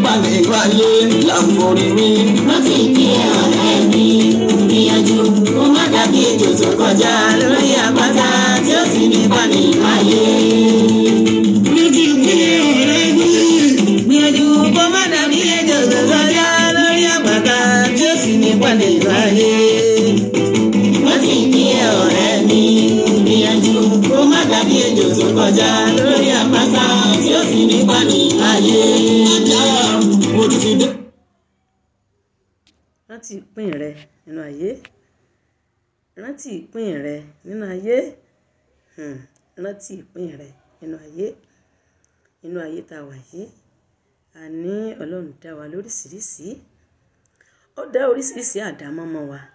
balẹ̀ wáyé làǹforí mi. rántí kí ẹ ọ̀rẹ́ mi gbìyànjú kó má dàbí ejò tó kọjá lórí àpáta tí ó sì ní bani láyé. Rántí pé ọ̀rẹ́ mi. gbìyànjú kó má dàbí ejò tó kọjá lórí àpáta tí ó sì ní bani láyé. rántí kí ẹ ọ̀rẹ́ mi gbìyànjú kó má dàbí ejò tó kọjá lórí àpáta tí ó sì ní bani láyé. Ajá mo ti ti dé. rántí ìpín rẹ nínú ayé rántí ìpín rẹ nínú ayé Hmm, rántí ìpín rẹ nínú ayé nínú ayé tá a wà yìí a ní ọlọ́run dá wa lóríṣiríṣi ó dá oríṣiríṣi àdámọ́ mọ́ wa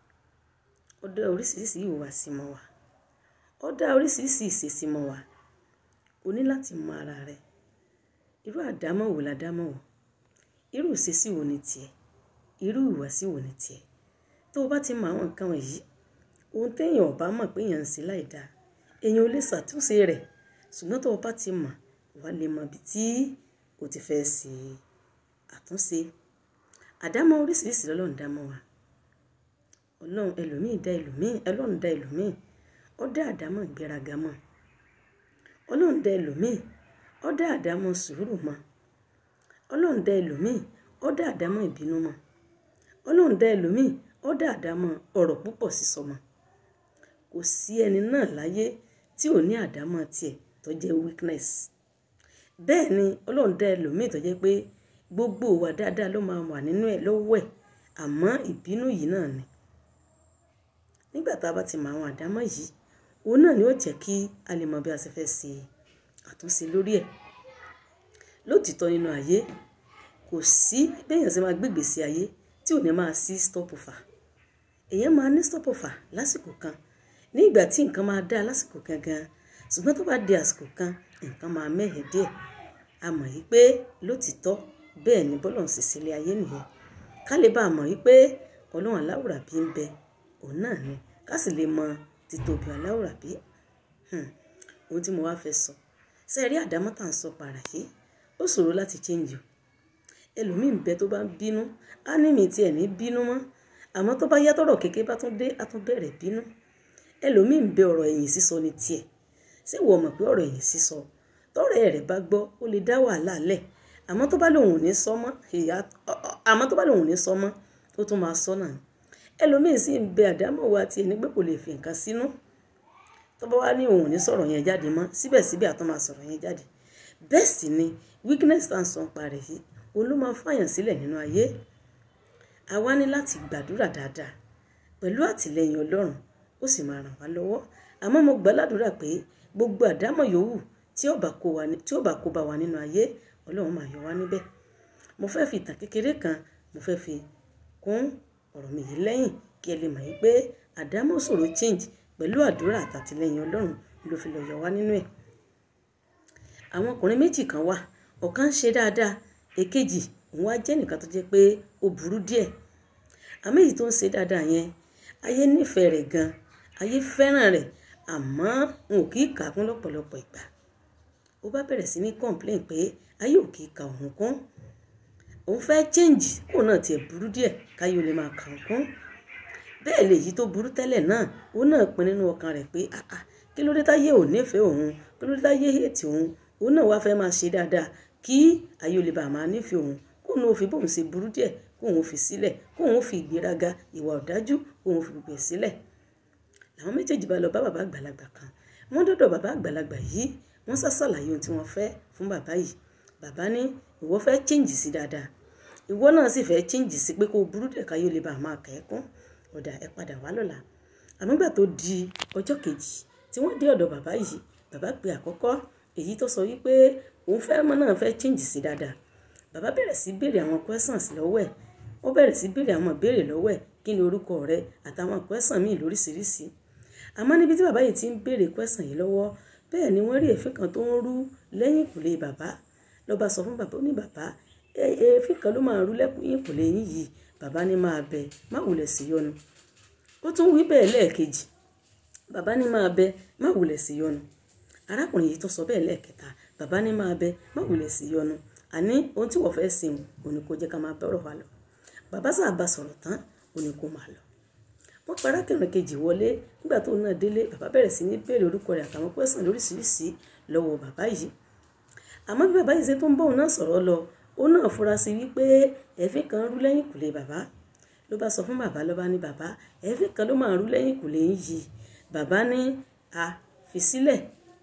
ó dá oríṣiríṣi ìhùwàsí mọ́ wa ó dá oríṣiríṣi ìṣesí mọ́ wa o ní láti mọ ara rẹ irú àdámọ́ wo la dámọ́ wọ̀ irú ìṣesí wo ni tiẹ̀ irú ìhùwàsí wo ni tiẹ̀ tó o bá ti mọ àwọn nǹkan wọ̀nyí ohun téèyàn ò bá mọ̀ pé èèyàn ń ṣe láì dáa èèyàn ò lè ṣàtúnṣe rẹ̀ ṣùgbọ́n tó o bá ti mọ̀ wà á lè mọ ibi tí o ti fẹ́ ṣe àtúnṣe àdámọ́ oríṣiríṣi lọ́lọ́run dámọ́ wa ọlọ́run ẹlòmíì dá ẹlòmíì ọlọ́run dá ẹlòmíì ó dá àdámọ́ ìgbéraga mọ́ ọlọ́run dá ẹlòmíì ó dá àdámọ́ sùúrù mọ́ ọlọ́run dá ẹlòmíì ó dá àdámọ́ ìbínú mọ́ ọlọ́run dá ẹlòmíì ó dá àdámọ́ ọ̀rọ̀ púpọ̀ sísọ mọ́ kò sí ẹni náà láyé tí ò ní àdámọ́ tiẹ̀ tó jẹ́ weakness bẹ́ẹ̀ ni ọlọ́run dá ẹlòmíì tó jẹ́ pé gbogbo ìwà dáadáa ló máa wà nínú ẹ̀ lọ́wọ́ ẹ̀ àmọ́ ìbínú yìí náà ni nígbà tá a bá ti mọ àwọn àdámọ́ yìí òun náà ni ó jẹ́ kí a lè mọ bí a ṣe fẹ́ ṣe àtúnṣe lórí ẹ̀ lótìtọ́ nínú ayé kò sí béèyàn ṣe máa gbégbèsè ayé tí ò ní máa sí stop over èèyàn máa ní stop over lásìkò kan ní ìgbà tí nǹkan máa dáa lásìkò kan gan ṣùgbọ́n tó bá di àsìkò kan nǹkan máa mẹ́hẹ̀ díẹ̀ a mọ̀ yí pé lótìtọ́ bẹ́ẹ̀ ni bọ́lọ̀ ń ṣe sílé ayé nìyẹn ká lè bá a mọ̀ yí pé ọlọ́run aláwùrà bí ń bẹ òun náà ni ká sì lè mọ títóbi aláwùrà bí ohun tí mo wá fẹ́ sọ ṣe rí àdámọ́ tá à ń sọ para yìí ó ṣòro láti change o ẹlòmíín bẹ tó bá ń bínú á ní mi tiẹ̀ ní bínú mọ́ àmọ́ tó bá yá tọ̀rọ̀ kékeré bá tún dé á tún bẹ̀rẹ̀ bínú ẹlòmíín bẹ ọ̀rọ̀ ẹ̀yìn sísọ ní tiẹ̀ ṣé wọ́n mọ̀ pé ọ̀rọ̀ ẹ̀yìn sísọ tọ́rọ̀ rẹ̀ bá gbọ́ ó lè dá wàhálà lẹ̀ àmọ́ tó bá lòun ò ní sọ mọ́ ìyá àmọ́ tó bá lòun ò ní sọ mọ́ ó tún máa sọ náà ẹlòmíín sì ń bẹ àdámọ̀ wa tiẹ̀ ní pé kò lè fi nǹkan sínú tó bá wá ní òun ò ní sọ̀rọ̀ yẹn jáde mọ́ síbẹ̀síbẹ̀ àtún máa sọ̀rọ̀ yẹn jáde bẹ́ẹ̀ sì ni weakness tá à ń sọ parẹ́ yìí òun ló máa fàyàn sílẹ̀ nínú ayé a wá ní láti gbàdúrà dáadáa pẹ̀lú àtìlẹyìn ọlọ́run ó sì máa ràn wá lọ́wọ́ àmọ́ mo gbà ládùúrà pé gbogbo àdámọ̀ yòówù tí ó bá kó wa tí ó bá kó bá wa nínú ayé ọlọ́run máa yọ wá níbẹ̀ mo fẹ́ fi ìtàn kékeré kan mo fẹ́ fi kún ọ̀rọ̀ mi yìí lẹ́yìn kí ẹ lè mọ̀ yìí pé àdámọ̀ ṣòro change pẹ̀lú àdúrà àtàtìlẹyìn ọlọ́run ló fi lọ yọ wá nínú ẹ̀ àwọn ọkùnrin méjì kan wà ọ̀kan ń ṣe dáadáa èkejì òun wá jẹ́ nìkan tó jẹ́ pé ó burú díẹ̀ àmọ́ èyí tó ń ṣe dáadáa yẹn ayé nífẹ̀ẹ́ rẹ̀ gan ayé fẹ́ràn rẹ̀ àmọ́ n ò kì í kà á kún lọ́pọ̀lọpọ̀ ìgbà ó bá bẹ̀rẹ̀ sí ní complain pé ayé ò kì í ka òun kún òun fẹ́ change kó náà tiẹ̀ burú díẹ̀ káyé ó lè máa kà òun kún bẹ́ẹ̀ lèyí tó burú tẹ́lẹ̀ náà òun náà pin nínú ọkàn rẹ̀ pé àà kí ló dé táyé ò nífẹ̀ẹ́ òun kí ló dé táyé hate òun òun náà wá fẹ́ máa ṣe dáadáa kí ayé ó lè bá máa nífẹ̀ẹ́ òun kóun náà fi bóun ṣe burú díẹ̀ kóun fi sílẹ̀ kóun fi ìgbéraga ìwà ọ̀dájú kóun fi gbogbo ẹ̀ sílẹ̀ làwọn méjèèjì bá lọ bá bàbá àgbàlagbà kan wọ́n dọ́dọ̀ bàbá àgbàlagbà yìí wọ́n ṣàṣàlàyé ohun tí wọ́n fẹ́ fún bàbá yìí bàbá ní ìwọ fẹ́ chíǹjì sí dáadáa ìwọ náà sì fẹ́ chíǹjì sí pé kó o burú dẹ̀ káyọ̀ lè bá a máa kẹ́kún ọ̀dà ẹ padà wá lọ́la àmọ́ gbà tó di ọjọ́ kejì tí wọ́n dé ọ̀dọ̀ bàbá yìí bàbá pe àkọ́kọ́ èyí tó sọ wípé òun fẹ́ mọ́ náà fẹ́ chíǹjì sí dáadáa bàbá bẹ̀rẹ̀ sí béèrè àwọn questions lọ́wọ́ ẹ̀ ó bẹ̀rẹ̀ sí béèrè àwọn ìbéèrè lọ́wọ́ ẹ̀ kí ni orúkọ rẹ àtàwọn question míì lóríṣiríṣi àmọ́ níbi tí bàbá yìí ti ń béèrè question yìí lọ́wọ́ bẹ́ẹ̀ ni wọ́n rí èéfín kan tó ń rú lẹ́yìn ìkùlé bàbá ló bá sọ fún bàbá ó ní bàbá èéfín kan ló máa rú lẹ́yìn ìkùlé yín yìí bàbá ní máa bẹ má wulẹ̀ sí yọnu ó tún wí bẹ́ẹ̀ lẹ́ẹ̀kejì bàbá ní máa bẹ má wulẹ̀ sí yọnu arákùnrin yìí tó sọ bẹ́ẹ̀ lẹ́ẹ̀kẹta bàbá ní máa bẹ má wulẹ̀ sí yọnu àní ohun tí wọ́n fẹ́ sìn òní kò jẹ́ ká máa bọ̀rọ̀ wa lọ bàbá sábà sọ̀rọ̀ tán òní kò máa lọ wọ́n pa arákùnrin kejì wọlé nígbà tó náà délé bàbá bẹ̀rẹ̀ sí ní béèrè orúkọ rẹ̀ àtàwọn pẹ́sàn lóríṣiríṣi lọ́wọ́ bàbá yìí àmọ́ bí bàbá yìí ṣe tó ń bọ̀ òun náà sọ̀rọ̀ lọ ó náà fura sí wípé ẹ̀fín kan rú lẹ́yìn kùlé bàbá ló bá sọ fún bàbá ló bá ní bàbá ẹ̀fín kan ló máa rú lẹ́yìn kùlé ń yí bàbá ní a fi sílẹ̀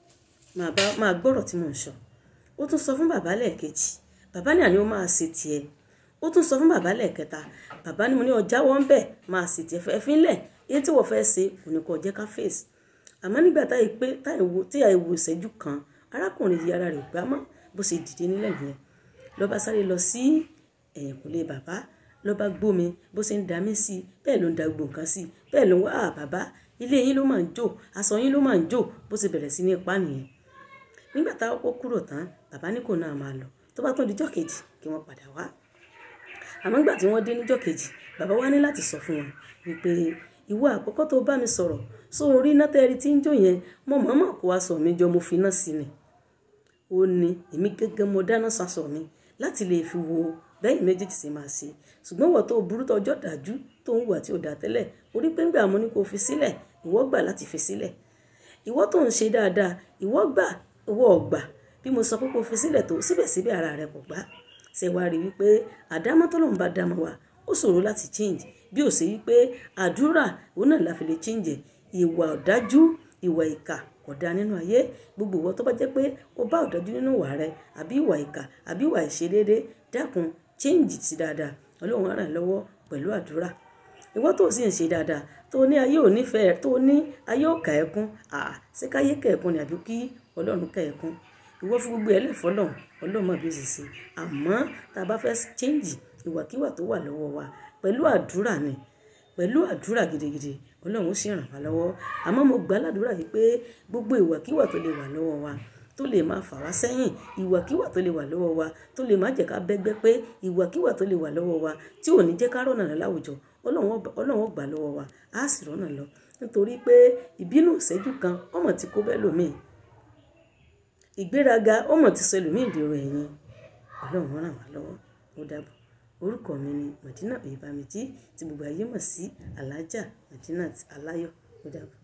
máa gbọ́rọ̀ tí mò ń sọ ó tún sọ fún bàbá lẹ́ẹ̀kejì bàbá ní àní ó máa ṣe tiẹ̀ ó tún sọ fún bàbá lẹ́ẹ̀kẹta bàbá ní mo ní ọjà wọn bẹ̀ máa ṣe tiẹ̀ fẹ́ fínlẹ̀ èyí tí wọ́n fẹ́ ṣe kò ní kó jẹ́ ká fèsì àmọ́ nígbà táyì pé tí àìwò ìṣẹ́jú kan arákùnrin yìí ara rẹ̀ gbá mọ́ bó ṣe dìde nílẹ̀ nìyẹn ló bá sáré lọ sí ẹ̀yìnkùlé bàbá ló bá gbómi bó ṣe ń da mí sí bẹ́ẹ̀ ló ń da gbogbo nǹkan sí bẹ́ẹ̀ ló ń wá bàbá ilé yín ló máa ń jò aṣọ yín ló máa ń jò bó ṣe bẹ̀rẹ̀ sí ní ipá nìyẹn nígbà táwọn kó kúrò tán bàbá ní kò náà máa lọ tó bá tún dijọ́ kejì kí wọ́n padà wá àmọ́ nígbà tí wọ́n dé níjọ́ kejì bàbá wá ní láti sọ fún wọn wípé ìwọ àkọ́kọ́ tó bá mi sọ̀rọ̀ só orí iná tẹ́rí tí ń jó yẹn mo mọ̀ọ́mọ̀ kó aṣọ mi jọ mo fi iná sí ni ó ní èmi gẹ́gẹ́ mo dáná sasọ mi láti lè fi wo bẹ́yìn méjèèjì sì máa ṣe ṣùgbọ́n wọ́n tó burú tọjọ́ dájú tó ń wà tí ò dá tẹ́lẹ̀ orí pé ńgbà mo ní kó fi sílẹ̀ ìwọ gbà láti fi sílẹ̀ ìwọ tó ń ṣe dáadáa ìwọ gbà ìwọ ọ̀gbà bí mo sọ pé kó fi sílẹ̀ tó síbẹ̀síbẹ̀ ara rẹ kò gbà ṣe wá rí wípé àdámọ́ tọ́lọ́run bá dámọ́ wa ó ṣòro láti change bí ó ṣe wípé àdúrà òun náà la fi lè change ìwà ọ̀dájú ìwà ìkà kò dáa nínú ayé gbogbo ìwọ tó bá jẹ́ pé o bá ọ̀dájú nínú ìwà rẹ àbí ìwà ìkà àbí ìwà ìṣedéédé dákun change sí dáadáa ọlọ́run á ràn lọ́wọ́ pẹ̀lú àdúrà ìwọ tó sì ń ṣe dáadáa tó ní ayé ò nífẹ̀ẹ́ tó ní ayé ò kà ẹkún àà ṣé káyé kà ẹkún ni àbí kí ọlọ́run kà ẹkún ìwọ fún gbogbo ẹlẹ́fọ́ lọ́hùn ọlọ́run mọ̀ bí ó sì ṣe àmọ́ tá a bá fẹ́ change ìwàkiwà tó wà lọ́wọ́ wa pẹ̀lú àdúrà ni pẹ̀lú àdúrà gidigidi ọlọ́run ó sì ràn wá lọ́wọ́ àmọ́ mo gbà ládùúrà yìí pé gbogbo ìwàkiwà tó lè wà lọ́wọ́ wa tó lè máa fà wá sẹ́yìn ìwàkiwà tó lè wà lọ́wọ́ wa tó lè má jẹ́ ká bẹ́gbẹ́ pé ìwàkiwà tó lè wà lọ́wọ́ wa tí ò ní jẹ́ ká rọ̀nà lọ láwùjọ ọlọ́run ó gbà lọ́wọ́ wa á sì rọ̀nà lọ nítorí pé ìbínú ìṣẹ́jú kan ọmọ tí kò bẹ́ẹ̀ lómìn ìgbéraga ọmọ tí sọ ẹlòmíì dèrò ẹ̀yìn ọlọ́run ràn wá lọ́wọ́ ó dàbọ̀ orúkọ mi ni Madina Oyèbámijí tí gbogbo ayé mọ̀ sí alájà Madinat Aláyọ̀ ó dàbọ̀.